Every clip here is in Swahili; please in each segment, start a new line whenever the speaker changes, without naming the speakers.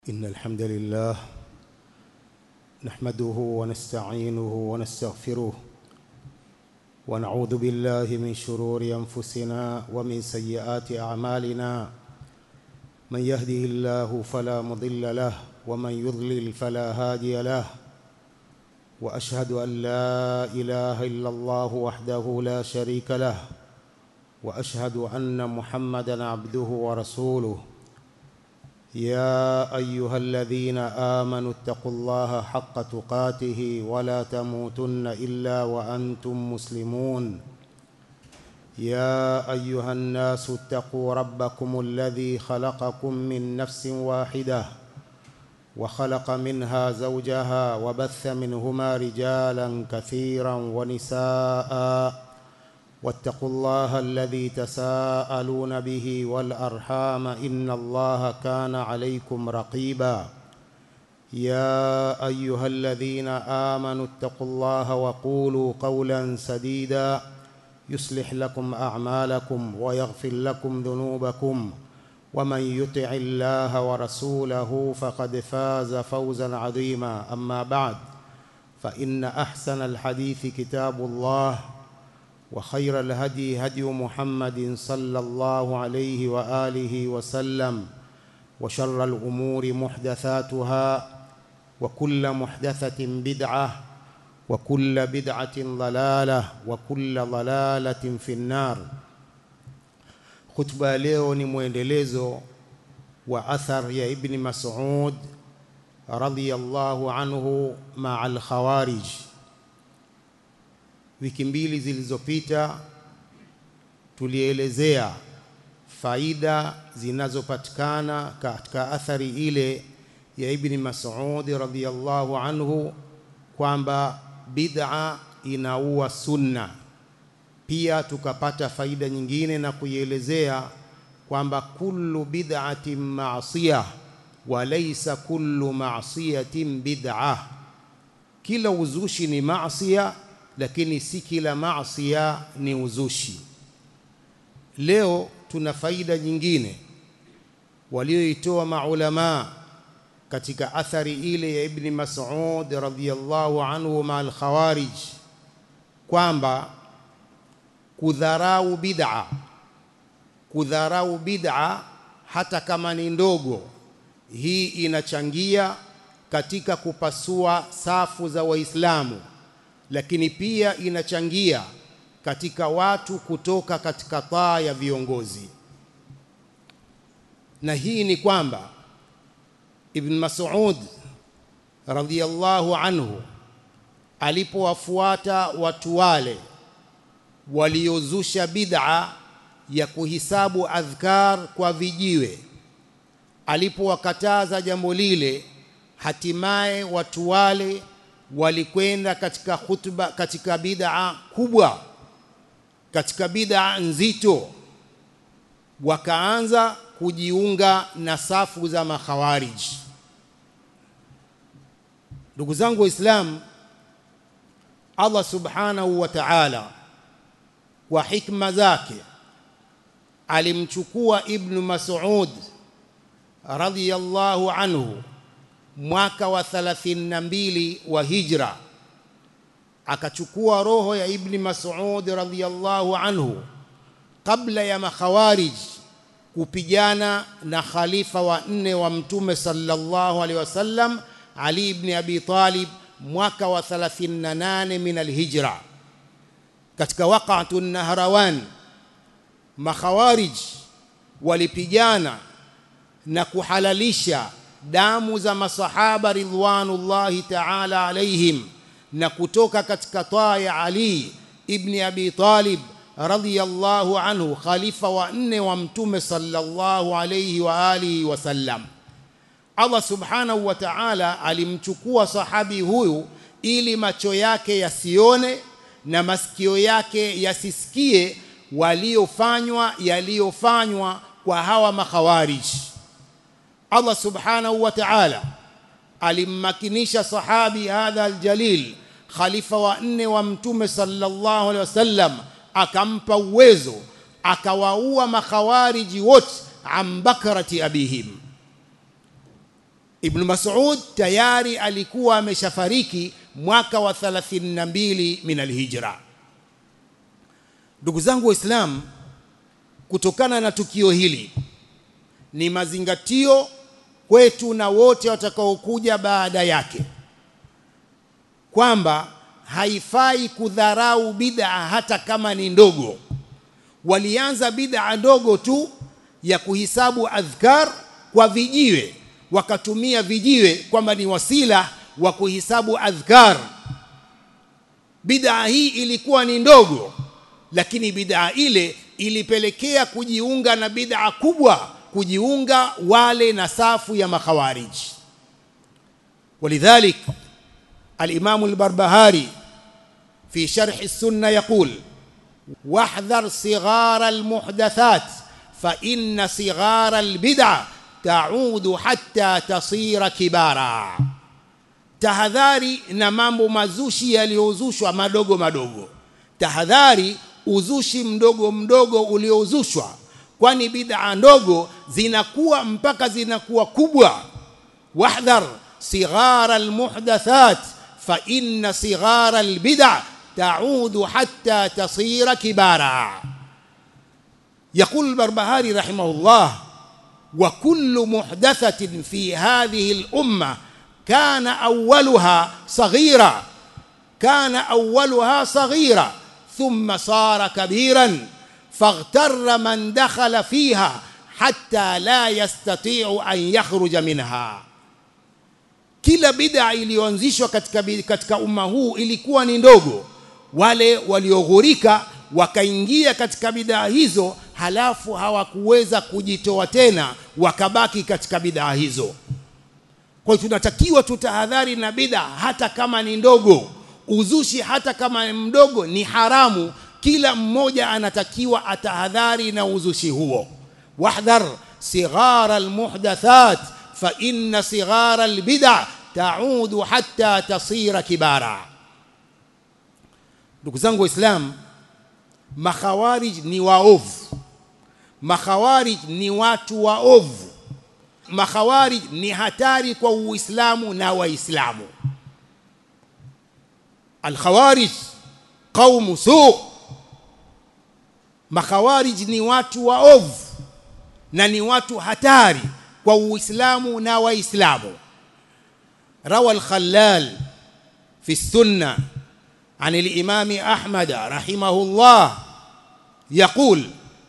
إن الحمد لله نحمده ونستعينه ونستغفره ونعوذ بالله من شرور أنفسنا ومن سيئات أعمالنا من يهده الله فلا مضل له ومن يضلل فلا هادي له وأشهد أن لا إله إلا الله وحده لا شريك له وأشهد أن محمدًا عبده ورسوله يا ايها الذين امنوا اتقوا الله حق تقاته ولا تموتن الا وانتم مسلمون يا ايها الناس اتقوا ربكم الذي خلقكم من نفس واحده وخلق منها زوجها وبث منهما رجالا كثيرا ونساء واتقوا الله الذي تساءلون به والارحام ان الله كان عليكم رقيبا يا ايها الذين امنوا اتقوا الله وقولوا قولا سديدا يصلح لكم اعمالكم ويغفر لكم ذنوبكم ومن يطع الله ورسوله فقد فاز فوزا عظيما اما بعد فان احسن الحديث كتاب الله وخير الهدي هدي محمد صلى الله عليه واله وسلم وشر الامور محدثاتها وكل محدثه بدعه وكل بدعه ضلاله وكل ضلاله في النار khutba leo ni mwendelezo wa athar ya ibni mas'ud radiyallahu anhu ma'a al-khawarij wiki mbili zilizopita tulielezea faida zinazopatikana katika athari ile ya Ibni Mas'ud radhiyallahu anhu kwamba bid'a inaua sunna. Pia tukapata faida nyingine na kuielezea kwamba kullu bid'atin ma'siyah wa laysa kullu ma'siyatin bid'ah, kila uzushi ni maasiya lakini si kila maasiya ni uzushi. Leo tuna faida nyingine walioitoa maulama katika athari ile ya Ibni Mas'ud radhiyallahu anhu ma al-khawarij kwamba kudharau bid'a kudharau bid'a hata kama ni ndogo, hii inachangia katika kupasua safu za Waislamu lakini pia inachangia katika watu kutoka katika taa ya viongozi. Na hii ni kwamba Ibn Mas'ud radhiyallahu anhu alipowafuata watu wale waliozusha bid'a ya kuhisabu adhkar kwa vijiwe, alipowakataza jambo lile, hatimaye watu wale walikwenda katika khutba katika bid'a kubwa katika bid'a nzito wakaanza kujiunga na safu za makhawarij ndugu zangu waislamu Allah subhanahu wa ta'ala kwa hikma zake alimchukua ibn Mas'ud radhiyallahu anhu mwaka wa 32 wa hijra akachukua roho ya ibni Mas'ud radhiyallahu anhu kabla ya makhawarij kupigana na khalifa wa nne wa mtume sallallahu alaihi wasallam Ali ibn Abi Talib mwaka wa 38 min alhijra katika waqatu Nahrawan makhawarij walipigana na kuhalalisha damu za masahaba ridwanullahi ta'ala alaihim na kutoka katika taa ya Ali ibni Abi Talib radhiyallahu anhu khalifa wa nne wa mtume sallallahu alayhi wa alihi wasallam Allah subhanahu wa ta'ala alimchukua sahabi huyu ili macho yake yasione na masikio yake yasisikie waliofanywa yaliyofanywa kwa hawa makhawariji Allah subhanahu wa ta'ala alimmakinisha sahabi hadha aljalil khalifa wa nne wa mtume sallallahu alaihi wasallam akampa uwezo akawaua makhawariji wote ambakarati abihim Ibn Mas'ud tayari alikuwa ameshafariki mwaka wa 32 min alhijra ndugu zangu waislamu kutokana na tukio hili ni mazingatio kwetu na wote watakaokuja baada yake kwamba haifai kudharau bid'a hata kama ni ndogo walianza bid'a ndogo tu ya kuhisabu adhkar kwa vijiwe wakatumia vijiwe kwamba ni wasila wa kuhisabu adhkar bid'a hii ilikuwa ni ndogo lakini bid'a ile ilipelekea kujiunga na bid'a kubwa kujiunga wale na safu ya makhawarij ولذلك الإمام البربهاري في شرح السنة يقول واحذر صغار المحدثات فإن صغار البدع تعود حتى تصير كبارا tahadhari na mambo mazushi yaliyozushwa madogo madogo tahadhari uzushi mdogo mdogo uliozushwa kwani bid'a ndogo zinakuwa mpaka zinakuwa kubwa wahdhar sighara almuhdathat fa inna sighara albid'a ta'udu hatta tasira kibara يقول البربهاري رحمه الله وكل محدثة في هذه الأمة كان أولها صغيرا كان أولها صغيرا ثم صار كبيرا فاغتر من دخل فيها حتى لا يستطيع أن يخرج منها kila bid'a iliyoanzishwa katika, katika umma huu ilikuwa ni ndogo wale walioghurika wakaingia katika bid'a hizo halafu hawakuweza kujitoa tena wakabaki katika bid'a hizo kwa hiyo tunatakiwa tutahadhari na bid'a hata kama ni ndogo uzushi hata kama ni mdogo ni haramu kila mmoja anatakiwa atahadhari na uzushi huo wahdhar sighara almuhdathat fa inna sighara albid'a ta'udu hatta tasira kibara ndugu zangu waislamu makhawarij ni waovu makhawarij ni watu waovu makhawarij ni hatari kwa uislamu na waislamu alkhawarij qaumu su makhawarij ni watu waovu na ni watu hatari kwa uislamu na waislamu روى الخلال في السنة عن الإمام أحمد رحمه الله يقول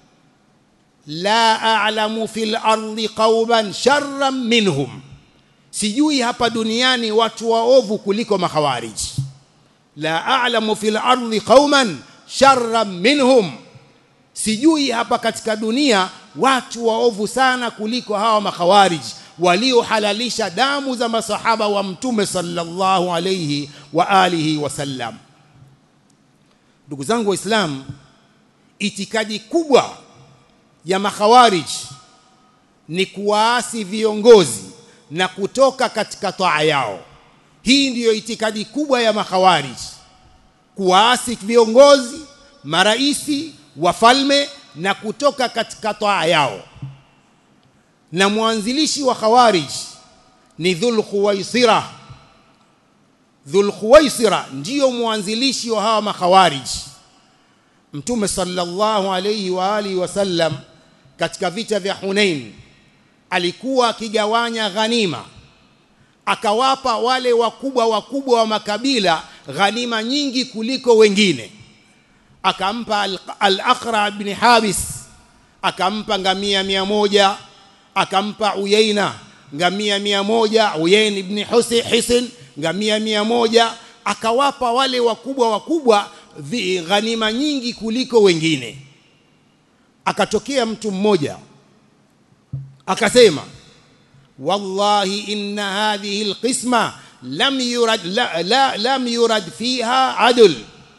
لا أعلم في الأرض قوما شرا منهم sijui hapa duniani watu waovu kuliko makhawarij la a'lamu fil ardi qauman sharran minhum sijui hapa katika dunia watu waovu sana kuliko hawa makhawarij waliohalalisha damu za masahaba wa mtume sallallahu alayhi wa alihi wasallam ndugu zangu waislamu itikadi kubwa ya makhawarij ni kuwaasi viongozi na kutoka katika taa yao hii ndiyo itikadi kubwa ya makhawarij kuwaasi viongozi maraisi wafalme na kutoka katika taa yao na mwanzilishi wa khawarij ni dhul khuwaisira dhul khuwaisira ndiyo mwanzilishi wa hawa makhawarij mtume sallallahu alayhi wa alihi wasallam katika vita vya Hunain alikuwa akigawanya ghanima akawapa wale wakubwa wakubwa wa makabila ghanima nyingi kuliko wengine akampa al-Aqra ibn Habis akampa ngamia mia moja akampa Uyaina ngamia mia moja Uyain ibn Husi Hisin ngamia mia moja akawapa wale wakubwa wakubwa ghanima nyingi kuliko wengine akatokea mtu mmoja akasema wallahi inna hadhihi alqisma lam yurad la, la lam yurad fiha adl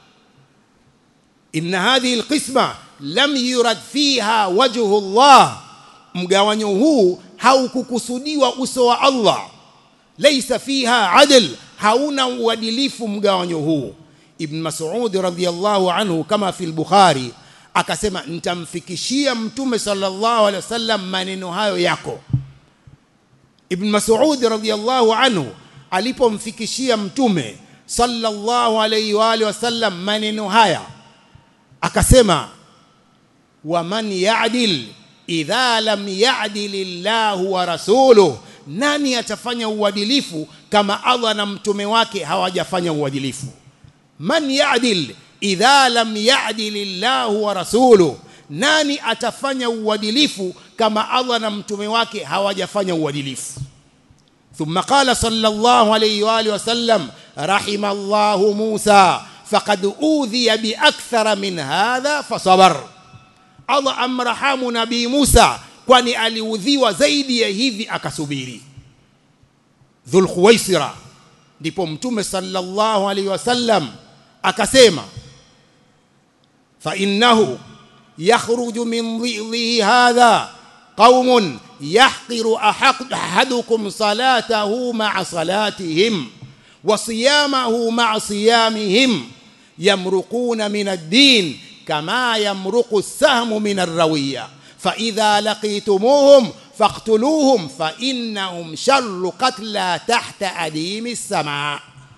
inna hadhihi alqisma lam yurad fiha wajhu Allah mgawanyo huu haukukusudiwa uso wa Allah laysa fiha adl hauna uadilifu mgawanyo huu ibn mas'ud radhiyallahu anhu kama fi al-bukhari akasema nitamfikishia mtume sallallahu alaihi wasallam maneno hayo yako ibn mas'ud radhiyallahu anhu alipomfikishia mtume sallallahu alayhi wa alihi wasallam maneno haya akasema wa man ya'dil idha lam ya'dil Allah wa rasuluhu nani atafanya uadilifu kama Allah na mtume wake hawajafanya uadilifu man ya'dil idha lam ya'dil Allah wa rasuluhu nani atafanya uadilifu kama Allah na mtume wake hawajafanya uadilifu ثم قال صلى الله عليه واله وسلم رحم الله موسى فقد اوذي باكثر من هذا فصبر Allah amrahamu nabii Musa kwani aliudhiwa zaidi ya hivi akasubiri Dhul Khuwaisira ndipo mtume sallallahu alaihi wasallam akasema fa innahu yakhruju min dhillihi hadha qaumun yahqiru ahadukum salatahu ma'a salatihim wa siyamahu ma'a siyamihim yamruquna min ad-din كما يمرق السهم من الروية فإذا لقيتموهم فاقتلوهم فإنهم شر قتلى تحت أديم السماء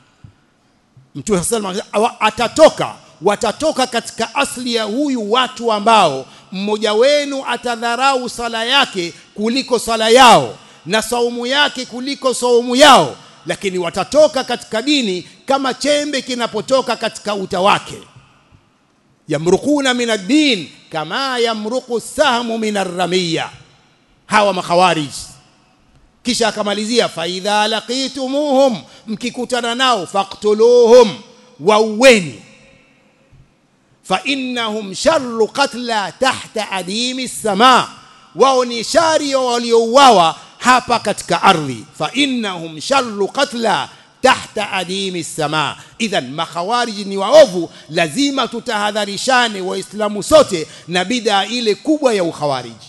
Mtume sallam atatoka watatoka katika asli ya huyu watu ambao mmoja wenu atadharau sala yake kuliko sala yao na saumu yake kuliko saumu yao lakini watatoka katika dini kama chembe kinapotoka katika uta wake yamrukuna min ad-din kama yamruku sahmu min ar-ramiya hawa makhawarij kisha akamalizia fa idha laqitumuhum mkikutana nao faqtuluhum wauweni fa innahum sharru qatla tahta adimi as-sama wao ni shari waliouawa hapa katika ardhi fa innahum sharru qatla tahta adimi sama idhan makhawariji ni waovu lazima tutahadharishane waislamu sote na bidaa ile kubwa ya ukhawariji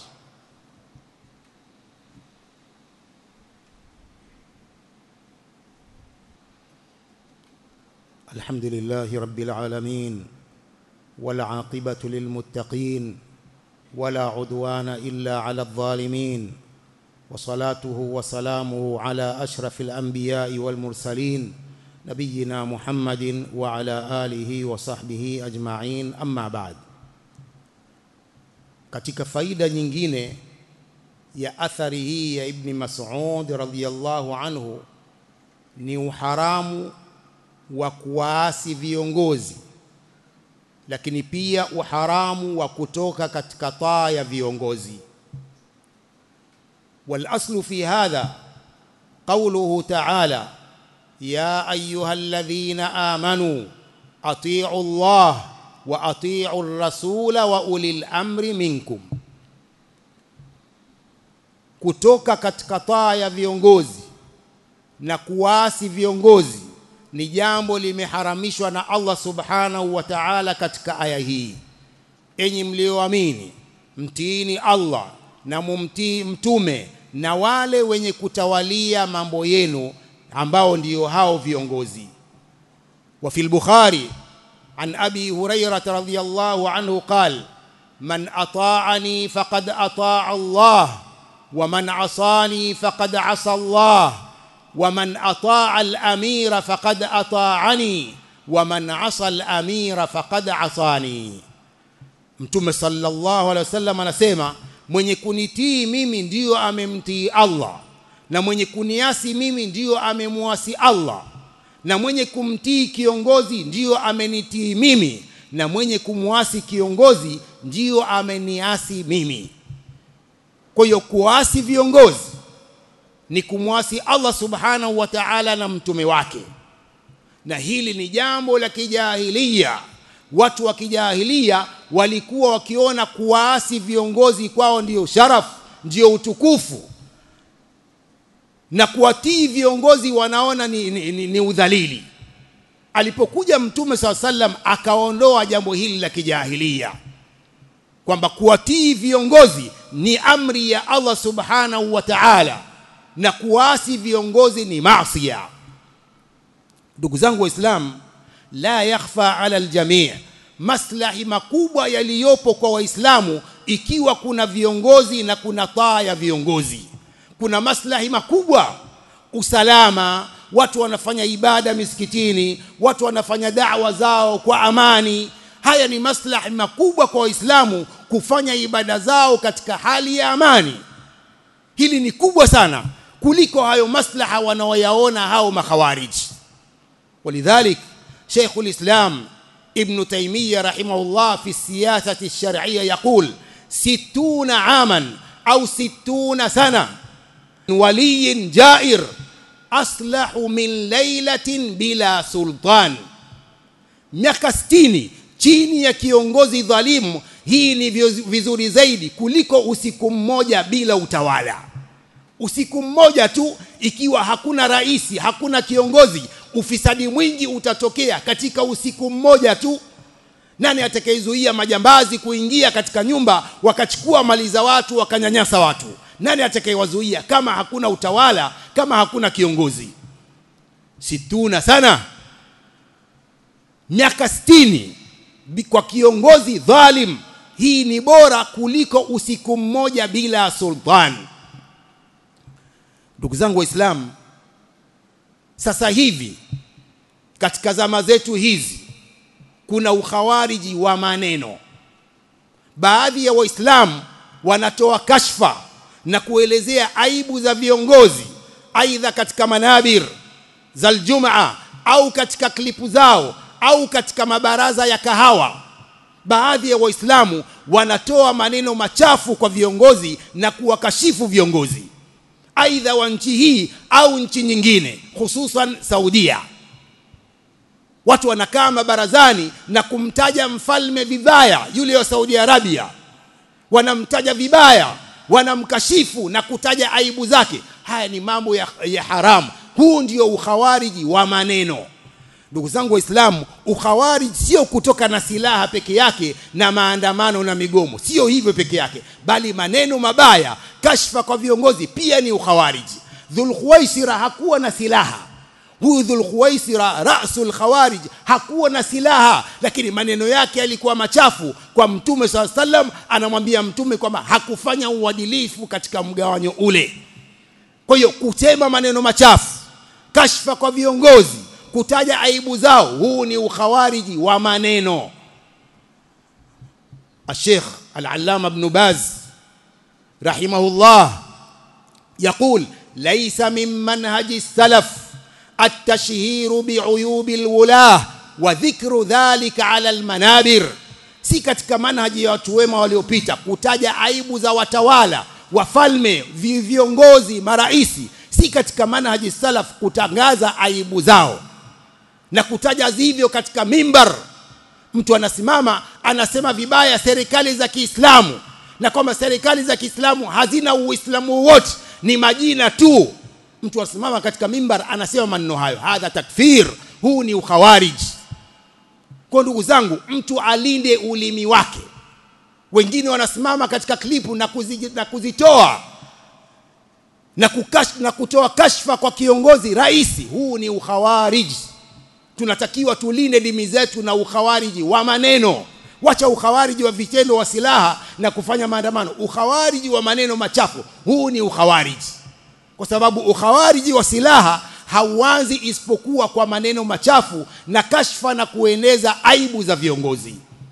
الحمد لله رب العالمين والعاقبة للمتقين ولا عدوان إلا على الظالمين وصلاته وسلامه على اشرف الانبياء والمرسلين نبينا محمد وعلى اله وصحبه اجمعين اما بعد katika faida nyingine ya athari hii ya ibni mas'ud radhiyallahu anhu ni uharamu wa kuwaasi viongozi lakini pia uharamu wa kutoka katika taa ya viongozi والاصل في هذا قوله تعالى يا ايها الذين امنوا اطيعوا الله واطيعوا الرسول واولي الامر منكم kutoka katika taa ya viongozi na kuasi viongozi ni jambo limeharamishwa na Allah subhanahu wa ta'ala katika aya hii enyi mlioamini mtiini Allah na mumtii mtume na wale wenye kutawalia mambo yenu ambao ndio hao viongozi wa fil bukhari an abi hurairah radhiyallahu anhu qal man ata'ani faqad ata'a Allah wa man asani faqad asa Allah wa man ata'a al-amira faqad ata'ani wa man asa al-amira faqad asani mtume sallallahu alaihi wasallam anasema mwenye kunitii mimi ndiyo amemtii Allah na mwenye kuniasi mimi ndiyo amemwasi Allah na mwenye kumtii kiongozi ndiyo amenitii mimi na mwenye kumwasi kiongozi ndiyo ameniasi mimi kwa hiyo kuasi viongozi ni kumwasi Allah subhanahu wa ta'ala na mtume wake na hili ni jambo la kijahilia watu wa kijahilia walikuwa wakiona kuwaasi viongozi kwao ndiyo sharafu ndiyo utukufu na kuwatii viongozi wanaona ni, ni, ni, ni udhalili alipokuja mtume saa sallam akaondoa jambo hili la kijahilia kwamba kuwatii viongozi ni amri ya Allah subhanahu wa ta'ala na kuasi viongozi ni maasiya ndugu zangu waislamu la yakhfa ala aljamii maslahi makubwa yaliyopo kwa waislamu ikiwa kuna viongozi na kuna taa ya viongozi kuna maslahi makubwa usalama watu wanafanya ibada misikitini watu wanafanya dawa zao kwa amani haya ni maslahi makubwa kwa waislamu kufanya ibada zao katika hali ya amani hili ni kubwa sana kuliko hayo maslaha wanaoyaona hao makhawariji ولذلك شيخ الإسلام ابن تيمية رحمه الله في السياسة الشرعية يقول ستون عاما أو ستون سنة ولي جائر أصلح من ليلة بلا سلطان miaka 60 chini ya kiongozi dhalimu hii ni vizuri zaidi kuliko usiku mmoja bila utawala usiku mmoja tu ikiwa hakuna rais hakuna kiongozi ufisadi mwingi utatokea katika usiku mmoja tu nani atakayezuia majambazi kuingia katika nyumba wakachukua mali za watu wakanyanyasa watu nani atakayewazuia kama hakuna utawala kama hakuna kiongozi situna sana miaka sitini kwa kiongozi dhalim hii ni bora kuliko usiku mmoja bila sultani ndugu zangu waislamu sasa hivi katika zama zetu hizi kuna ukhawariji wa maneno baadhi ya waislamu wanatoa kashfa na kuelezea aibu za viongozi aidha katika manabir za aljumaa au katika klipu zao au katika mabaraza ya kahawa baadhi ya waislamu wanatoa maneno machafu kwa viongozi na kuwakashifu viongozi aidha wa nchi hii au nchi nyingine hususan Saudia watu wanakaa mabarazani na kumtaja mfalme vibaya yule wa Saudi Arabia wanamtaja vibaya wanamkashifu na kutaja aibu zake haya ni mambo ya, ya haramu huu ndio ukhawariji wa maneno ndugu zangu waislamu ukhawariji sio kutoka na silaha peke yake na maandamano na migomo sio hivyo peke yake bali maneno mabaya kashfa kwa viongozi pia ni ukhawariji dhulkhuwaisira hakuwa na silaha huyu dhulkhuwaisira rasul khawarij hakuwa na silaha lakini maneno yake yalikuwa machafu kwa mtume saa salam anamwambia mtume kwamba hakufanya uadilifu katika mgawanyo ule kwa hiyo kusema maneno machafu kashfa kwa viongozi kutaja aibu zao huu ni ukhawariji wa maneno الشيخ العلامة ابن باز رحمه الله يقول ليس من منهج السلف التشهير بعيوب الولاة وذكر ذلك على المنابر si katika manhaji ya watu wema waliopita kutaja aibu za watawala wafalme viongozi maraisi si katika manhaji salaf kutangaza aibu zao na kutaja hivyo katika mimbar mtu anasimama anasema vibaya serikali za Kiislamu na kwamba serikali za Kiislamu hazina uislamu wote ni majina tu mtu anasimama katika mimbar anasema maneno hayo hadha takfir huu ni ukhawariji kwa ndugu zangu mtu alinde ulimi wake wengine wanasimama katika klipu na, kuzi, na kuzitoa na, kukash, na kutoa kashfa kwa kiongozi raisi huu ni ukhawariji tunatakiwa tulinde dimi zetu na ukhawariji wa maneno wacha ukhawariji wa vitendo wa silaha na kufanya maandamano ukhawariji wa maneno machafu huu ni ukhawariji kwa sababu ukhawariji wa silaha hauanzi isipokuwa kwa maneno machafu na kashfa na kueneza aibu za viongozi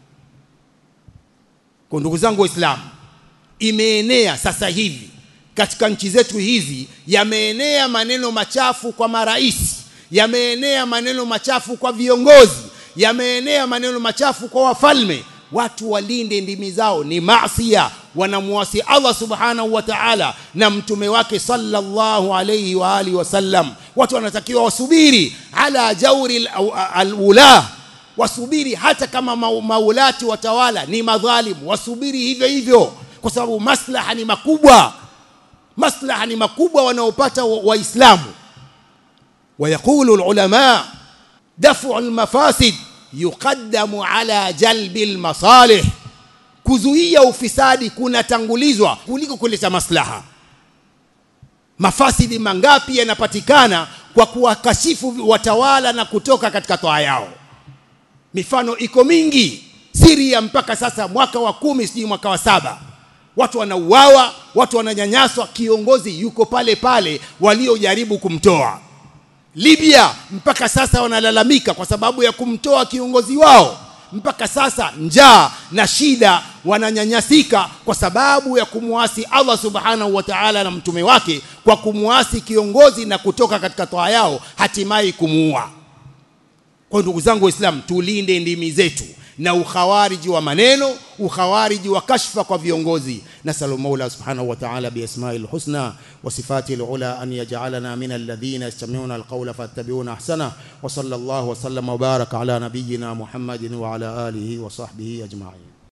kwa ndugu zangu waislamu imeenea sasa hivi katika nchi zetu hizi yameenea maneno machafu kwa maraisi yameenea maneno machafu kwa viongozi yameenea maneno machafu kwa wafalme watu walinde ndimi zao ni maasiya wanamuasi Allah subhanahu wa ta'ala na mtume wake sallallahu alayhi wa alihi wasallam watu wanatakiwa wasubiri ala jauri alula wasubiri hata kama maulati watawala ni madhalimu wasubiri hivyo hivyo kwa sababu maslaha ni makubwa maslaha ni makubwa wanaopata waislamu wa ويقول العلماء دفع المفاسد يقدم على جلب المصالح kuzuia ufisadi kunatangulizwa kuliko kuleta maslaha mafasidi mangapi yanapatikana kwa kuwakashifu watawala na kutoka katika toa yao mifano iko mingi Syria mpaka sasa mwaka wa kumi sijui mwaka wa saba watu wanauawa watu wananyanyaswa kiongozi yuko pale pale waliojaribu kumtoa Libya mpaka sasa wanalalamika kwa sababu ya kumtoa kiongozi wao mpaka sasa njaa na shida wananyanyasika kwa sababu ya kumwasi Allah subhanahu wa ta'ala na mtume wake kwa kumwasi kiongozi na kutoka katika toa yao hatimaye kumuua kwa ndugu zangu waislamu tulinde ndimi zetu na ukhawariji wa maneno ukhawariji wa kashfa kwa viongozi nasalu maula subhanahu wa ta'ala biasma'i alhusna wa sifati alula an yaj'alana min alladhina yastami'una alqawla fattabi'una ahsana wa sallallahu wa sallama wa baraka ala nabiyyina muhammadin wa ala alihi wa sahbihi ajma'in